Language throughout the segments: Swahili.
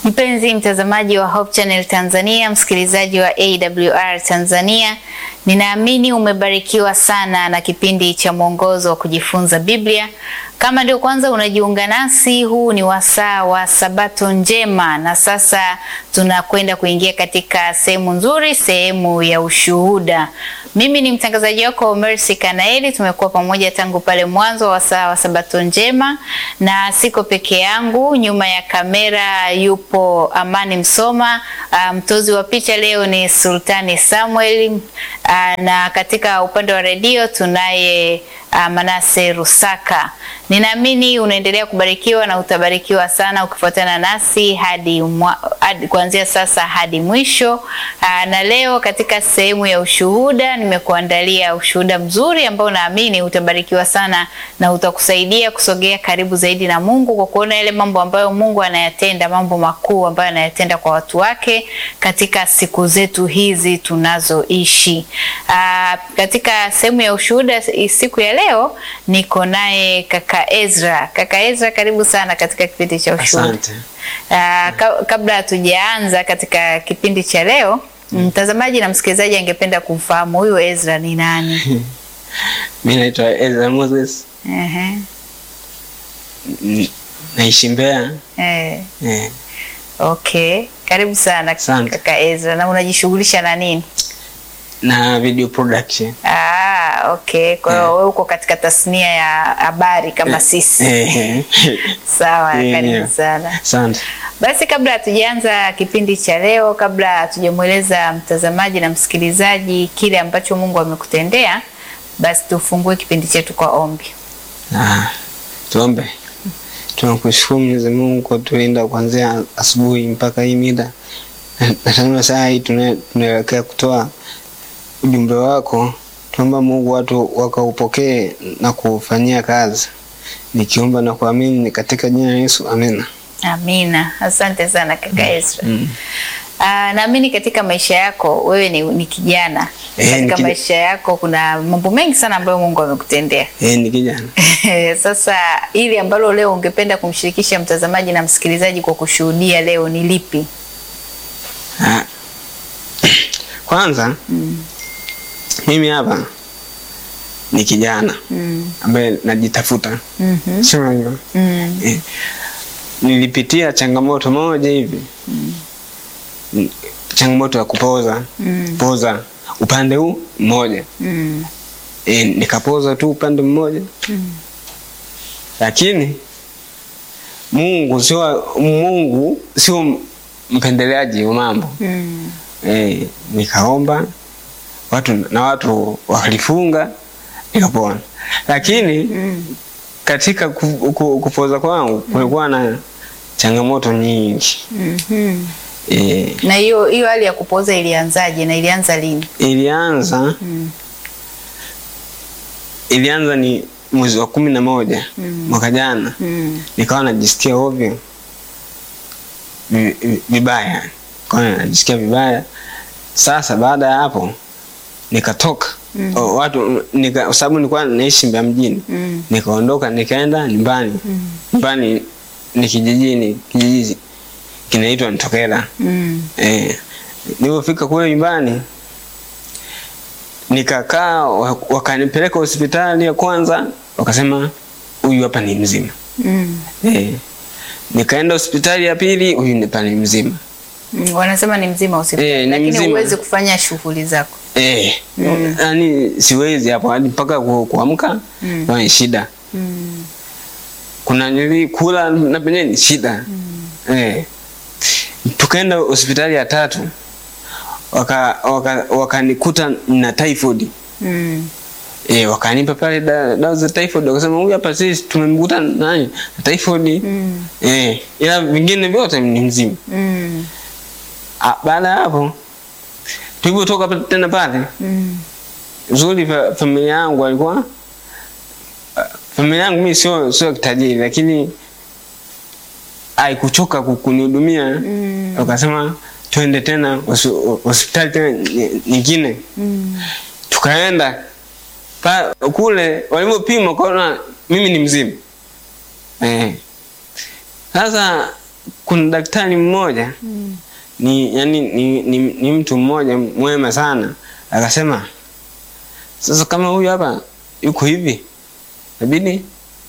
Mpenzi mtazamaji wa Hope Channel Tanzania, msikilizaji wa AWR Tanzania, ninaamini umebarikiwa sana na kipindi cha mwongozo wa kujifunza Biblia. Kama ndio kwanza unajiunga nasi, huu ni wasaa wa Sabato njema, na sasa tunakwenda kuingia katika sehemu nzuri, sehemu ya ushuhuda. Mimi ni mtangazaji wako Mercy Kanaeli. Tumekuwa pamoja tangu pale mwanzo wa wasaa wa Sabato njema, na siko peke yangu. Nyuma ya kamera yupo Amani Msoma. Mtozi um, wa picha leo ni Sultani Samuel uh, na katika upande wa redio tunaye uh, Manase Rusaka. Ninaamini unaendelea kubarikiwa na utabarikiwa sana ukifuatana nasi hadi, hadi kuanzia sasa hadi mwisho. Aa, na leo katika sehemu ya ushuhuda nimekuandalia ushuhuda mzuri ambao naamini utabarikiwa sana na utakusaidia kusogea karibu zaidi na Mungu kwa kuona yale mambo ambayo Mungu anayatenda, mambo makuu ambayo anayatenda kwa watu wake katika siku zetu hizi tunazoishi. Aa, katika sehemu ya ushuhuda siku ya leo niko naye kaka Ezra. Kaka Ezra, karibu sana katika kipindi cha ushuhuda. Asante. Uh, kabla hatujaanza katika kipindi cha leo, mtazamaji na msikilizaji angependa kumfahamu huyu Ezra ni nani? Mimi naitwa Ezra Moses. Ehe. N- Naishi Mbeya. Eh, Eh, okay. Karibu sana Asante. kaka Ezra. Na unajishughulisha na nini? na video production. Ah, okay. Kwa hiyo wewe uko katika tasnia ya habari kama sisi. Eh, Sawa, Yeah, karibu yeah. sana. Asante. Basi kabla hatujaanza kipindi cha leo, kabla hatujamweleza mtazamaji na msikilizaji kile ambacho Mungu amekutendea, basi tufungue kipindi chetu kwa ombi. Ah, tuombe. Tunakushukuru Mwenyezi Mungu kwa kutulinda kuanzia asubuhi mpaka hii mida. Na- Na tazama saa hii tuna- tunaelekea kutoa ujumbe wako. Tuomba Mungu watu wakaupokee na kuufanyia kazi. Nikiomba na kuamini ni katika jina la Yesu. Amina. Amina. Asante sana kaka Ezra. Mm. Ah, naamini katika maisha yako wewe ni, ni kijana. Eh, ni Katika kija- maisha yako kuna mambo mengi sana ambayo Mungu amekutendea. Eh, ni kijana. Sasa ili ambalo leo ungependa kumshirikisha mtazamaji na msikilizaji kwa kushuhudia leo ni lipi? Ah. Kwanza mimi hapa ni kijana Mm. ambaye najitafuta, Mhm. sio hivyo? Mm. Eh, nilipitia changamoto moja hivi Mm, changamoto ya kupoza Mm. poza upande huu mmoja Mm. e, nikapoza tu upande mmoja Mm. lakini Mungu sio Mungu sio mpendeleaji wa mambo Mm. e, nikaomba watu na watu wakalifunga nikapona, lakini Mm. katika ku- ku- kupoza kwangu kulikuwa na changamoto nyingi Mhm. e, Na hiyo hiyo hali ya kupoza ilianzaje na ilianza lini? ilianza Mm. ilianza ni mwezi wa kumi na moja Mm. mwaka jana Mm. nikawa najisikia ovyo vi- vi- vibaya kawa najisikia vibaya sasa baada ya hapo nikatoka Mm. O, watu nika, kwa sababu nilikuwa naishi Mbeya mjini Mm. nikaondoka nikaenda nyumbani Mm. nyumbani ni kijijini kijiji kinaitwa Ntokela Mm. Eh, nilipofika kule nyumbani nikakaa, wa- wakanipeleka hospitali ya kwanza, wakasema huyu hapa ni mzima. Mm. Eh, nikaenda hospitali ya pili, huyu hapa ni mzima. Mm. Wanasema ni mzima hospitali Eh, ni lakini mzima. huwezi kufanya shughuli zako. Eh, Mm. yani siwezi hapo hadi mpaka ku- kuamka Mm. mm. ni shida. Mm. Kuna nili kula na penye ni shida. Eh. Tukaenda hospitali ya tatu waka waka- wakanikuta na typhoid. Mm. E, wakanipa pale da- dawa za typhoid wakasema huyu hapa sisi tumemkuta nani na typhoid. Mm. Eh, ila vingine vyote ni mzima. Mm. Ah, Baada ya hapo tulipotoka pa- tena pale Mm. uzuri fa, familia yangu walikuwa ah, familia yangu mimi sio sio kitajiri lakini haikuchoka ku- kunihudumia Mm. wakasema twende tena hosi- hospitali tena ny- nyingine Mm. tukaenda pa, kule walipopima kaona mimi ni mzima eh. Sasa kuna daktari mmoja Mm. ni yani ni, ni, ni mtu mmoja mwema sana akasema sasa kama huyu hapa yuko hivi inabidi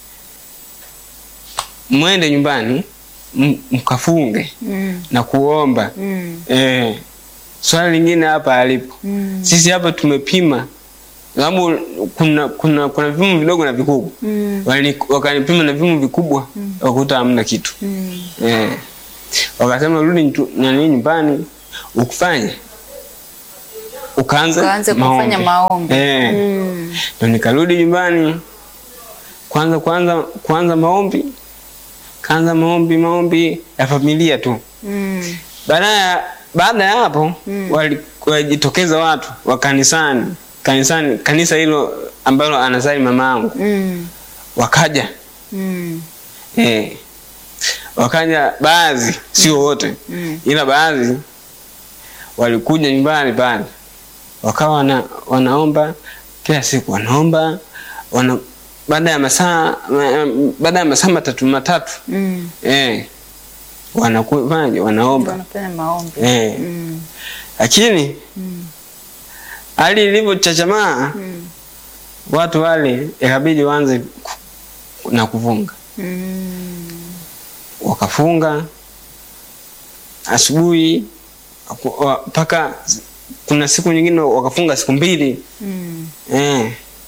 mwende nyumbani m- mkafunge Mm. na kuomba Mm. eh, swali lingine hapa alipo Mm. sisi hapa tumepima sababu kuna kuna kuna vipimo vidogo na vikubwa Mm. Wali- wakanipima na vipimo vikubwa wakuta hamna kitu Mm. eh. wakasema rudi ntu- nani nyumbani ukufanye ukaanza Ukaanze kufanya maombi. eh. Mm. ndo nikarudi nyumbani kwanza kwanza kwanza maombi kaanza maombi maombi ya familia tu Mm. baada ya baada ya hapo Mm. wali- walijitokeza watu wa kanisani kanisani kanisa hilo ambalo anasali mama yangu Mm. wakaja Mm. eh, wakaja baadhi sio wote Mm. ila baadhi walikuja nyumbani pale wakawa wana, wanaomba kila siku wanaomba wana, baada ya masaa ma- baada ya masaa matatu matatu Mm. eh, wanakufaje wanaomba Wanafanya maombi. eh, Mm. lakini Mm. hali ilivyochachamaa Mm. watu wale ikabidi waanze ku- na kufunga Mm. wakafunga asubuhi ku- wa- mpaka kuna siku nyingine wakafunga siku mbili Mm. eh.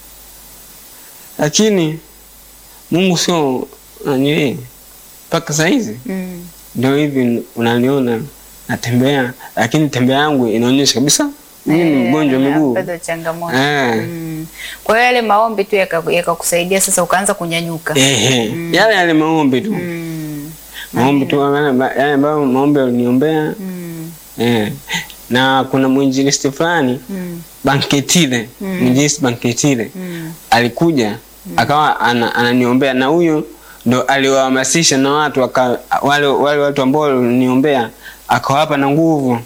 lakini Mungu sio nani mpaka saizi Mm. ndio hivi unaniona natembea, lakini tembea yangu inaonyesha kabisa mimi ni Eh, mgonjwa wa miguu bado changamoto. Eh. Mm. Kwa hiyo yale maombi tu yaka- yakakusaidia sasa ukaanza kunyanyuka. Ehe, yale yale maombi tu Mm. maombi tu yale yale ambayo maombi aliniombea Mm. eh. na kuna mwinjilisti fulani Mm. Banketile Mm. mwinjilisti Banketile Mm. alikuja akawa ana, ananiombea na huyo ndo aliwahamasisha na watu waka, wale, wale watu ambao waliniombea akawapa na nguvu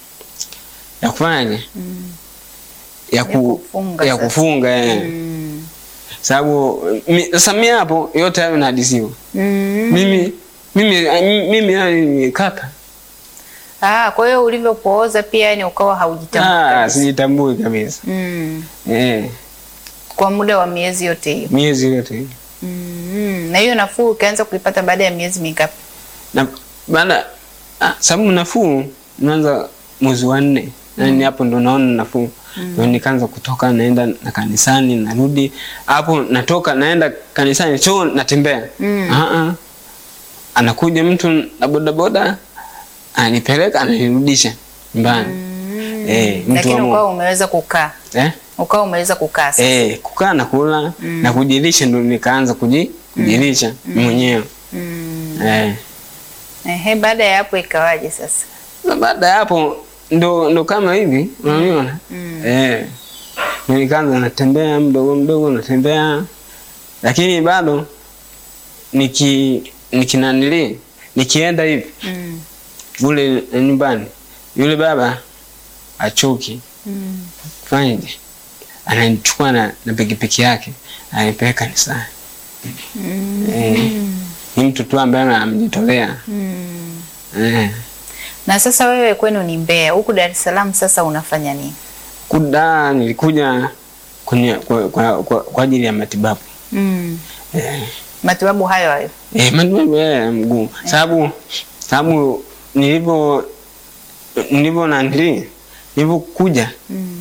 ya kufanyaje Mm. ya, Ya ku, kufunga ya sasa. kufunga eh. Mm. sababu mi- sasa mi hapo yote hayo nahadisiwa Mm. mimi mimi mimi hayo nimekata Ah, kwa hiyo ulivyopooza pia yani ukawa haujitambui. ah, kabisa. sijitambui kabisa Mm. eh, Kwa muda wa miezi yote hiyo. miezi yote Mm. Na hiyo nafuu ukaanza kuipata baada ya miezi mingapi? na baada ah, sababu nafuu naanza mwezi wa nne nani hapo ndo naona nafuu ndo nikaanza kutoka naenda na kanisani narudi hapo natoka naenda kanisani sio natembea Mm. ah, ah. anakuja mtu na bodaboda anipeleka ananirudisha nyumbani Mm. Eh, mtu Lakini wa Mungu. ukawa umeweza kukaa. eh? Ukawa umeweza kukaa sasa. Eh, kukaa na kula na kujilisha ndo nikaanza kuji, kujilisha mwenyewe Mm. eh. Ehe, baada ya hapo ikawaje sasa? Na baada ya hapo ndo, ndo kama hivi unaniona Mm. eh. Ndo nikaanza natembea mdogo mdogo natembea, lakini bado niki nikinanili nikienda hivi Mm. kule nyumbani, yule baba achoki Mm. fanyaje, ananichukua na, na pikipiki yake ananipeleka kanisani. Mm. Eh, ni mtu tu ambaye amejitolea Mm. eh. Na sasa wewe kwenu ni Mbeya, huku Dar es Salaam sasa unafanya nini? kuda nilikuja kwenye kwa, kwa, kwa, kwa ajili ya matibabu Mm. eh, Matibabu hayo hayo. eh, matibabu ya mguu sababu sababu nilivyo nilivyo nandili nilivyokuja Mm.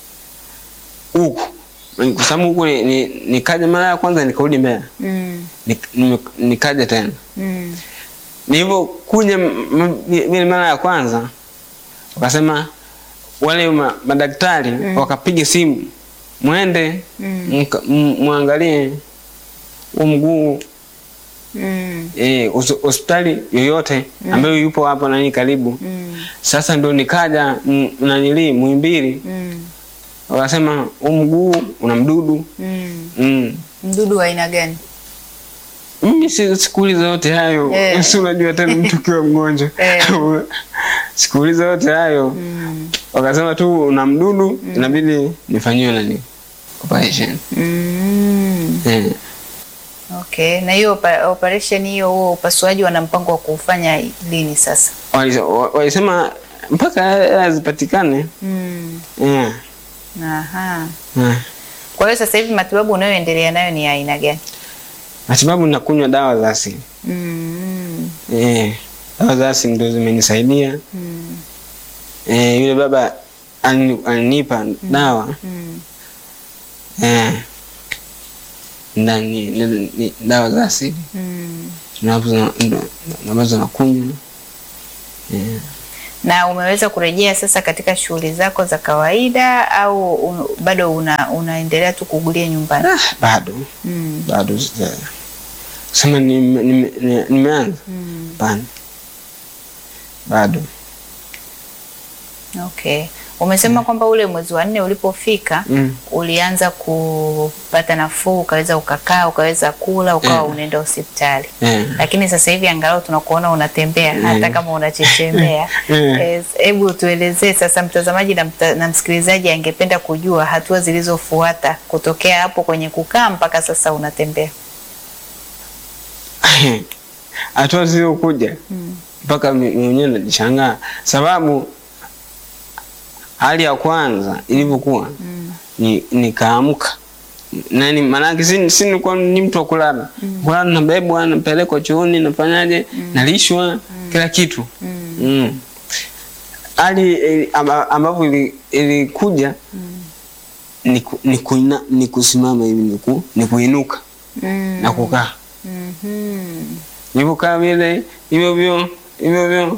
huku kwa sababu huku ni- ni- nikaja mara ya kwanza nikarudi Mbeya Mm. Nik- nime- nikaja tena Mm. nilivyokuja m- m- vile mara ya kwanza wakasema wale ma, madaktari wakapiga simu mwende Mm. mka- m- mwangalie huu mguu Mm. eh, hos- hospitali yoyote ambayo yupo hapo nani karibu Mm. sasa ndo nikaja m- nanili Muhimbili Mm. wakasema huu mguu una mdudu Mm. mm. Mdudu wa aina gani? mimi si- sikuuliza yote hayo Eh. si unajua tena mtu ukiwa mgonjwa Eh. sikuuliza yote hayo Mm. wakasema tu una mdudu inabidi nifanyiwe nani operation Mm. eh. Okay. Na hiyo opa- operation hiyo huo upasuaji wana mpango wa kuufanya lini sasa? Wali- wa- walisema mpaka hela zipatikane. Mm. Yeah. Aha. Yeah. Kwa hiyo sasa hivi matibabu unayoendelea nayo ni ya aina gani? Matibabu nakunywa dawa za asili. Mm. Eh, dawa za asili ndio zimenisaidia. Mm. Eh, yule baba alini- alinipa dawa Mm. eh, ndani ni, ni, dawa za asili Mm. Tunazo- ndo- ambazo nakunywa eh. Na umeweza kurejea sasa katika shughuli zako za kawaida au un, bado una, unaendelea tu kuugulia nyumbani? Ah, bado Mm. bado sija- sema nime- nime- nime- nimeanza Mm. hapana, bado Okay. Umesema kwamba ule mwezi wa nne ulipofika mm. ulianza kupata nafuu, ukaweza ukakaa, ukaweza kula, ukawa Mm. unaenda hospitali. eh. Lakini sasa hivi angalau tunakuona unatembea hata kama unachechemea. Mm. Eh, Hebu tuelezee sasa, mtazamaji na, mta, na msikilizaji angependa kujua hatua zilizofuata kutokea hapo kwenye kukaa mpaka sasa unatembea. hatua zilizokuja Mm. mpaka mi- mwenyewe najishangaa, sababu hali ya kwanza ilivyokuwa Mm. ni nikaamka nani, maanake si, si nilikuwa ni mtu wa kulala kulala, nabebwa napelekwa chooni, nafanyaje, nalishwa kila kitu Mm. mm. hali ili- amba- ambapo ili- ilikuja ni, ku, ni, kuina, ni kusimama hivi ni, ku, ni kuinuka Mm. na kukaa Mhm. nilivyokaa vile hivyo hivyo hivyo hivyo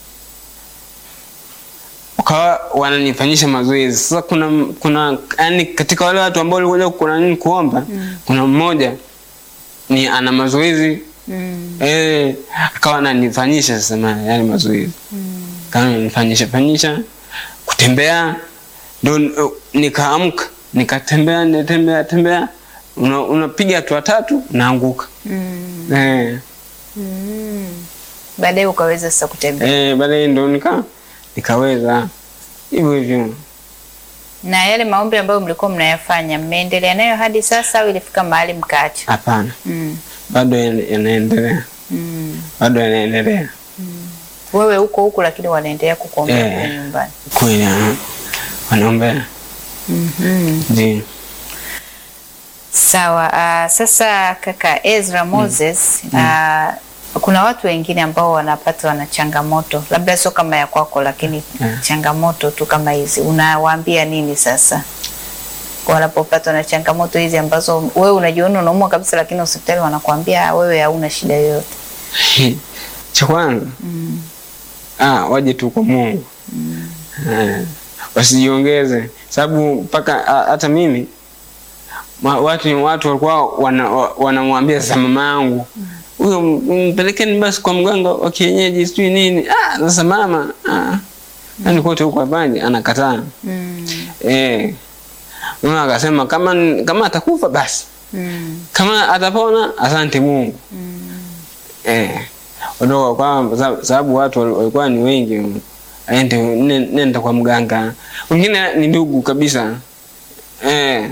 wakawa wananifanyisha mazoezi sasa kuna kuna yani katika wale watu ambao walikuja kuna nini kuomba kuna mmoja ni ana mazoezi Mm. eh akawa ananifanyisha sasa ma- yale mazoezi Mm. kama ananifanyisha fanyisha kutembea ndo uh, nikaamka nikatembea nitembea tembea una- unapiga hatua tatu unaanguka Mm. eh Mm. Baadaye ukaweza sasa kutembea. Eh, baadaye ndo nika nikaweza hivyo hivyo. Na yale maombi ambayo mlikuwa mnayafanya mmeendelea nayo hadi sasa au ilifika mahali mkaacha? Hapana, Mm. bado yana- yanaendelea, Mm. bado yanaendelea Wewe huko huku lakini wanaendelea kukuombea Eh. kule nyumbani. kweli, ah, wanaombea Mhm. ndio. Sawa. Uh, sasa kaka Ezra Moses, uh, kuna watu wengine ambao wanapatwa na changamoto, labda sio kama ya kwako, lakini Mm. changamoto tu kama hizi, unawaambia nini sasa wanapopatwa na changamoto hizi ambazo wewe unajiona unaumwa kabisa, lakini hospitali wanakuambia "Ah, wewe hauna shida yoyote? Cha kwanza Mm. ah, waje tu kwa Mungu eh, wasijiongeze, sababu mpaka ah, hata mimi ma- watu watu walikuwa wana- wa- wanamwambia sasa mama yangu huyo m- mpelekeni basi kwa mganga wa kienyeji sijui nini. Ah, sasa mama ah, yani kote huko hapana, anakataa Mm. eh. Mama akasema kama kama atakufa basi, Mm. kama atapona asante Mungu Mm. eh. Ondoka kwa sababu- sababu watu wal- walikuwa ni wengi, aende ne- nenda kwa mganga, wengine ni ndugu kabisa eh.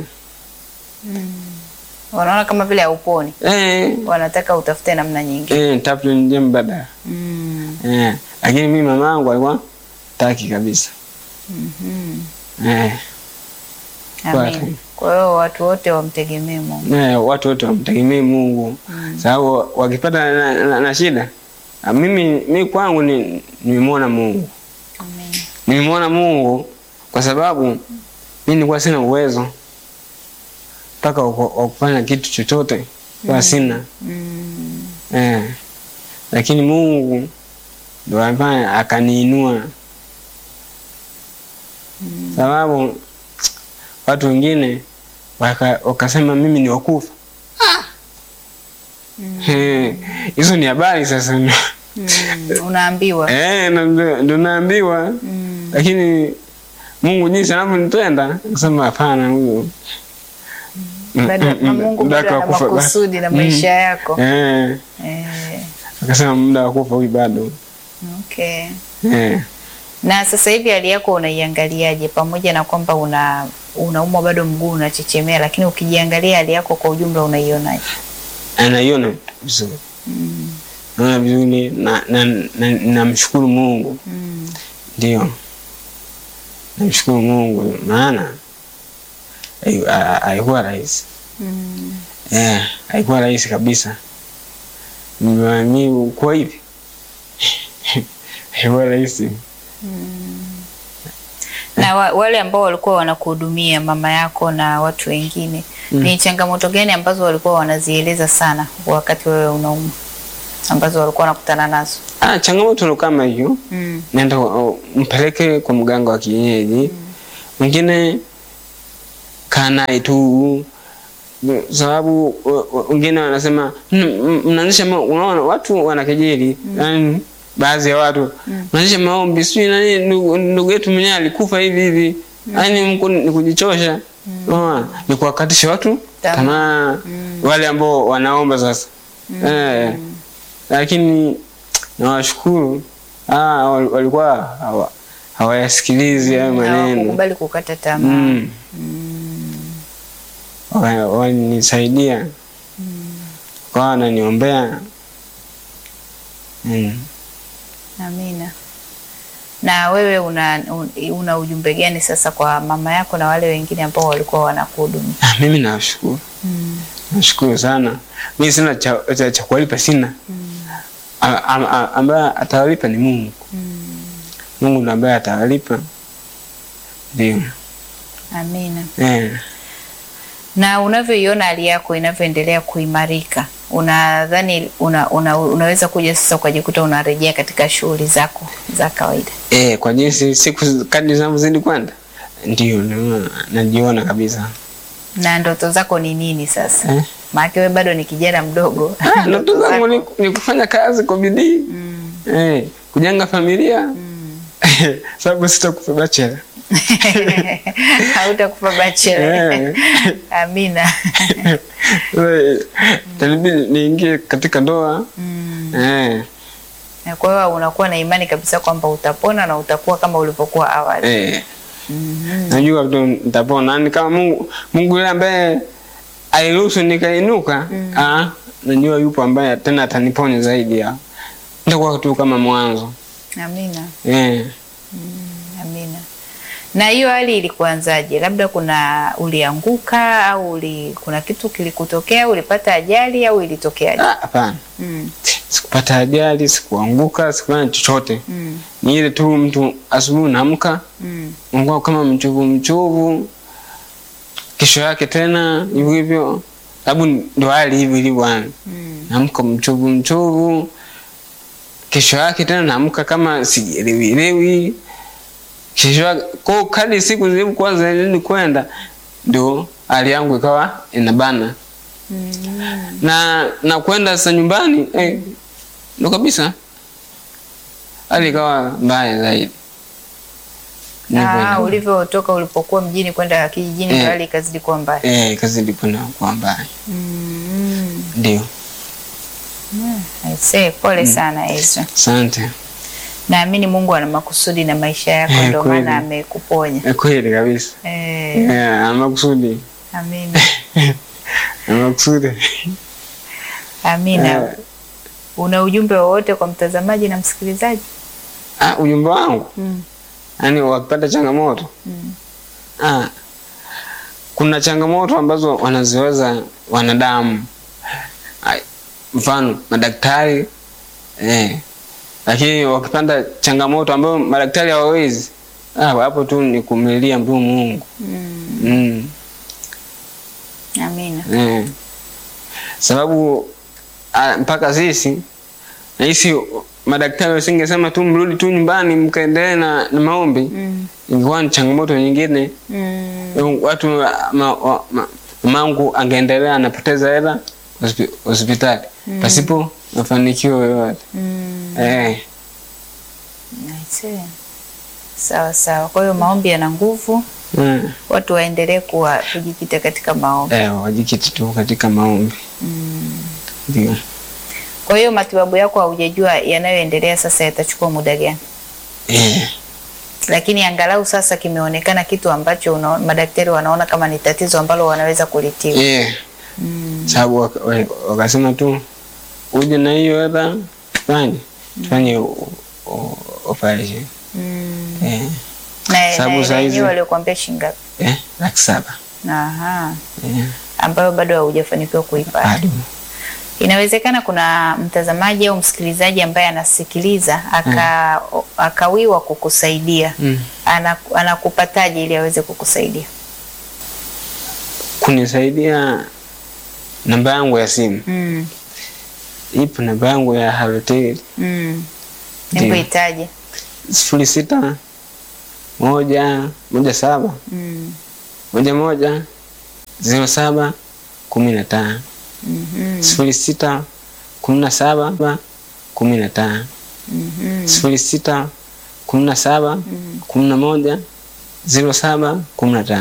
Wanaona kama vile hauponi, Eh, wanataka utafute namna nyingine. eh, tafute njia mbadala Mm. eh. Lakini mimi mama yangu alikuwa taki kabisa Mhm. eh. Kwa- Amen. Kwa hiyo watu wote wamtegemee Mungu. Eh, watu wote wamtegemee Mungu sababu wakipata na, na, na shida ah, mimi mimi kwangu ni nimemwona Mungu Amen. nimemwona Mungu kwa sababu mimi nilikuwa sina uwezo mpaka wa ku- wa kufanya kitu chochote kwa sina Mm. eh. Lakini Mungu ndo alifanya akaniinua, sababu watu wengine waka- wakasema mimi ni wakufa. Eh, hizo ni habari sasa Mm. Unaambiwa. eh, na ndo ndo naambiwa Mm. lakini Mungu jinsi anavyonipenda akasema hapana, huyo Mm, Bado mm, na mm, Mungu muda bado wake ana wa kufa basi. makusudi na Mm. maisha yako. Eh, Eh, akasema muda wa kufa huyu bado okay. eh. Na sasa hivi hali yako unaiangaliaje, pamoja na kwamba una unaumwa bado mguu unachechemea, lakini ukijiangalia hali yako kwa ujumla unaionaje? anaiona vizuri naona vizuri na namshukuru na, na, namshukuru Mungu Mm. ndio namshukuru Mungu maana hai- ha- haikuwa rahisi Mm. Eh, haikuwa rahisi kabisa. Mimi kwa hivi haikuwa rahisi. Na wa, wale ambao walikuwa wanakuhudumia mama yako na watu wengine ni changamoto gani ambazo walikuwa wanazieleza sana wakati wewe unaumwa ambazo walikuwa wanakutana nazo? Ah, changamoto ndo kama hiyo, Mm. nenda uh, mpeleke kwa mganga wa kienyeji. Mwingine kaa naye tu sababu uh, uh, wengine wanasema "Mm, mm, mnaanzisha ma- unaona watu wanakejeli yani baadhi ya watu mnaanzisha maombi sijui nani ndugu ndugu yetu mwenyewe alikufa hivi hivi yani mko ni kujichosha unaona ni kuwakatisha watu Tamaa. tamaa wale ambao wanaomba sasa eh lakini nawashukuru ah wal- walikuwa hawa- hawayasikilizi hayo maneno Hawakukubali kukata tamaa. Mm. Wa- Walinisaidia kwa wananiombea mm. Amina. Na wewe una, un- una ujumbe gani sasa kwa mama yako na wale wengine ambao walikuwa wanakuhudumia? Ah, mimi nawashukuru nashukuru sana mi sina cha, cha, cha kuwalipa sina A- a- a- ambaye atawalipa ni Mungu Mungu ndo ambaye atawalipa ndio Amina. eh. Na unavyoiona hali yako inavyoendelea kuimarika, unadhani una, una, unaweza kuja sasa ukajikuta unarejea katika shughuli zako za kawaida? Eh, kwa jinsi siku kadri zinavyozidi kwenda ndio naona- najiona kabisa Na ndoto zako ni nini sasa? eh. Maana wewe bado ni kijana mdogo. Ah, ndoto zangu ni, ni kufanya kazi kwa bidii eh, kujenga familia sababu sitakufa bachela Hautakufa bachela. Eh. Amina. Eh, itanibidi niingie katika ndoa eh, Na kwa hiyo unakuwa na imani kabisa kwamba utapona na utakuwa kama ulivyokuwa awali. eh. najua tu nitapona ni kama Mungu Mungu yule ambaye aliruhusu nikainuka ah, najua yupo ambaye tena ataniponya zaidi ya nitakuwa tu kama mwanzo Amina. eh. Amina. Na hiyo hali ilikuanzaje? Labda kuna ulianguka au uli, kuna kitu kilikutokea, ulipata ajali au ilitokeaje? Ah, hapana Mm. sikupata ajali sikuanguka sikufanya chochote Mm. ni ile tu mtu asubuhi naamka Mm. unakuwa kama mchovu mchovu kesho yake tena hivyo hivyo sababu ndo hali hivyo ilivyo yani Mm. naamka mchovu mchovu kesho yake tena naamka kama sijielewielewi kesho yake kwa kadi siku zilivyokuwa zinazidi kwenda ndio hali yangu ikawa inabana Mm. na na kwenda sasa nyumbani eh, ndo kabisa hali ikawa mbaya zaidi Ah, ulivyotoka ulipokuwa mjini kwenda kijijini Eh. ndio hali ikazidi kuwa mbaya. eh, kazi ilikwenda kuwa mbaya Mm. ndio I say, pole sana Ezra. asante Naamini Mungu ana makusudi na maisha yako Eh, ndio kweli. maana amekuponya. Eh, kweli kabisa Eh, Eh, ana makusudi amina. ana makusudi Amina. Eh. Una ujumbe wowote kwa mtazamaji na msikilizaji? ah, ujumbe wangu Mm. yaani wakipata changamoto Mm. ah, kuna changamoto ambazo wanaziweza wanadamu Ai, mfano madaktari eh, lakini wakipanda changamoto ambayo madaktari hawawezi ah, hapo tu ni kumlilia mtu Mungu Mm. mm, Amina. eh. sababu ah, mpaka sisi nahisi madaktari wasingesema tu mrudi tu nyumbani mkaendelee na, na maombi Mm. ingekuwa ni changamoto nyingine Mm. watu ma, wa- ma, mamangu angeendelea anapoteza hela hospi- hospitali pasipo mafanikio yoyote Mm. eh, I see. Sawa sawa. Kwa hiyo maombi yana nguvu, mm, watu waendelee kuwa kujikita katika maombi. eh, wajikiti tu katika maombi ndio. Kwa hiyo matibabu yako haujajua yanayoendelea sasa yatachukua muda gani, Eh, lakini angalau sasa kimeonekana kitu ambacho una, madaktari wanaona kama ni tatizo ambalo wanaweza kulitibu. eh, sababu waka- wa- wakasema tu uje na hiyo hela tufanye tufanye o- o- operation Mm. eh, Na Sababu na saa ile hizi- yenyewe waliokuambia shilingi ngapi? eh, laki saba Aha. eh, Ambayo bado haujafanikiwa kuipata. bado Inawezekana kuna mtazamaji au msikilizaji ambaye anasikiliza aka, akawiwa kukusaidia. mm. Ana, anakupataje ili aweze kukusaidia? kunisaidia namba yangu ya simu Mm. ipo namba yangu ya Halotel Mm. Ndio. Hebu itaje? sifuri sita moja moja saba Mm. moja moja zero saba kumi na tano Mhm. sifuri sita kumi na saba kumi na tano Mhm. sifuri sita kumi na saba kumi na moja zero saba kumi na tano